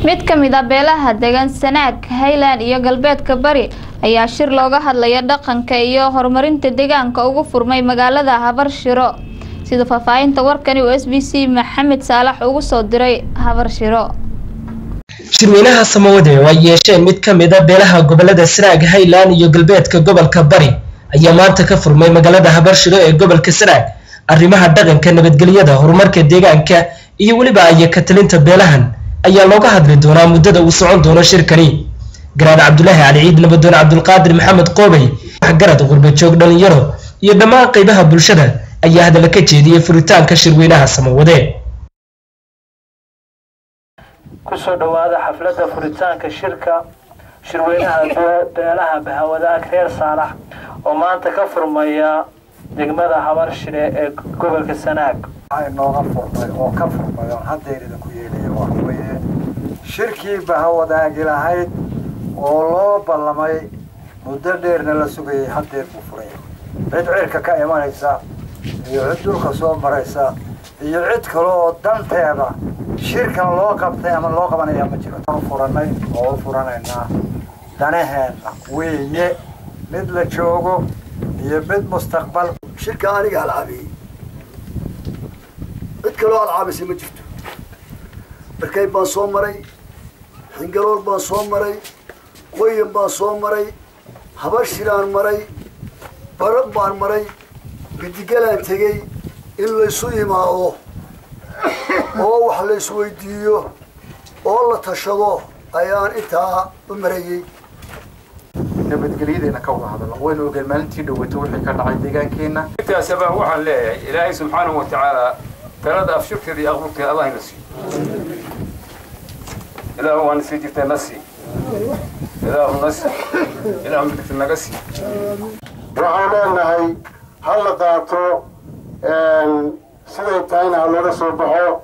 mid ka mid a beelaha degan sanaag highland iyo galbeedka bari ayaa shir looga hadlaya dhaqanka iyo horumarinta deegaanka ugu furmay magaalada habarshiro sida faahfaahinta warkani uu s b c maxamed saalax ugu soo diray habarshiro shirweynaha samawade oo ay yeesheen mid ka mid a beelaha gobolada sanaag highland iyo galbeedka gobolka bari ayaa maanta ka furmay magaalada habarshiro ee gobolka sanaag arrimaha dhaqanka nabadgelyada horumarka deegaanka iyo weliba aya ka talinta beelahan ayaa looga hadli doonaa muddada uu socon doono shirkani garaad cabdulaahi cali ciid nabadoon cabdulqaadir maxamed qoobey waxgarad qurbajoog dhalinyaro iyo dhammaan qeybaha bulshada ayaa hadalla ka jeediyey furitaanka shirweynaha samawade kusoo dhowaada xafladda furitaanka shirka shirweynaha beelaha bahawadaag reer saalax oo maanta ka furmaya degmada habarshire ee gobolka sanaag waxaa inooga furmay oo ka furmay oon haddeer idinku yeelaya waxa weeye shirkii bahawadaagi lahayd oo loo ballamay muddo dheerna la sugayay haddeer buu furay cid cirka ka imanaysa iyo cid dhulka soo maraysa iyo cid kale oo danteeda shirkan loo qabtay ama loo qabanaya ma jiro u furanay oo u furanaynaa danaheenna weeye mid la joogo iyo mid mustaqbal shirka aniga alcaabiyey cid kaloo alcaabisay ma jirto barkay baan soo maray xingalool baan soo maray qoyan baan soo maray habashiraan maray barab baan maray bidigalaan tegey in laysu imaado oo wax la isweydiiyo oo la tashado ayaan intaa u marayey nabadgelyadeena ka wada hadalno waynu ogeen maalintii dhaweyto wixii ka dhacay deegaankeenna intaasaba waxaan leeyahay ilaahay subxaanahu wa tacaala talada afshurkeeda iyo aqrubkeeda allah ina siiyo ilaahu waana sii jirtay na sii ilaahu na sii ilaahu midigta naga sii waxaan leenahay ha la qaato siday tahayna ha laga soo baxo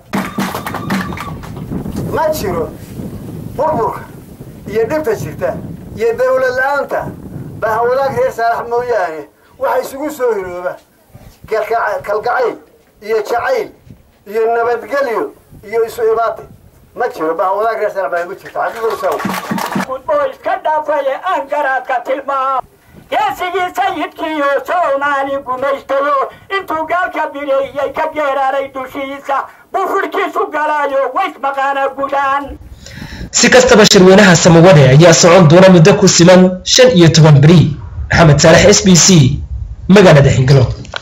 ma jiro burburka iyo dhibta jirta iyo dawlad la-aanta bahawadaag reer saalax mooyaane waxa isugu soo hirooba kalgacayl iyo jacayl iyo nabadgelyo iyo isu imaatay ma jiro bahawadaag reer saalax baa ma jirto xaqiiqosaw oo iska dhaafaya aan garaadka tilmaam geesigii sayidkiiyo soomaali gumaystayo intuu gaalka bireeyey ka geeraaray dushiisa bufurkiisu galaayo ways maqaana gudaan si kastaba shirweynaha samawade ayaa socon doona muddo ku siman shan iyo toban beri maxamed saalex s b c magaalada xingalo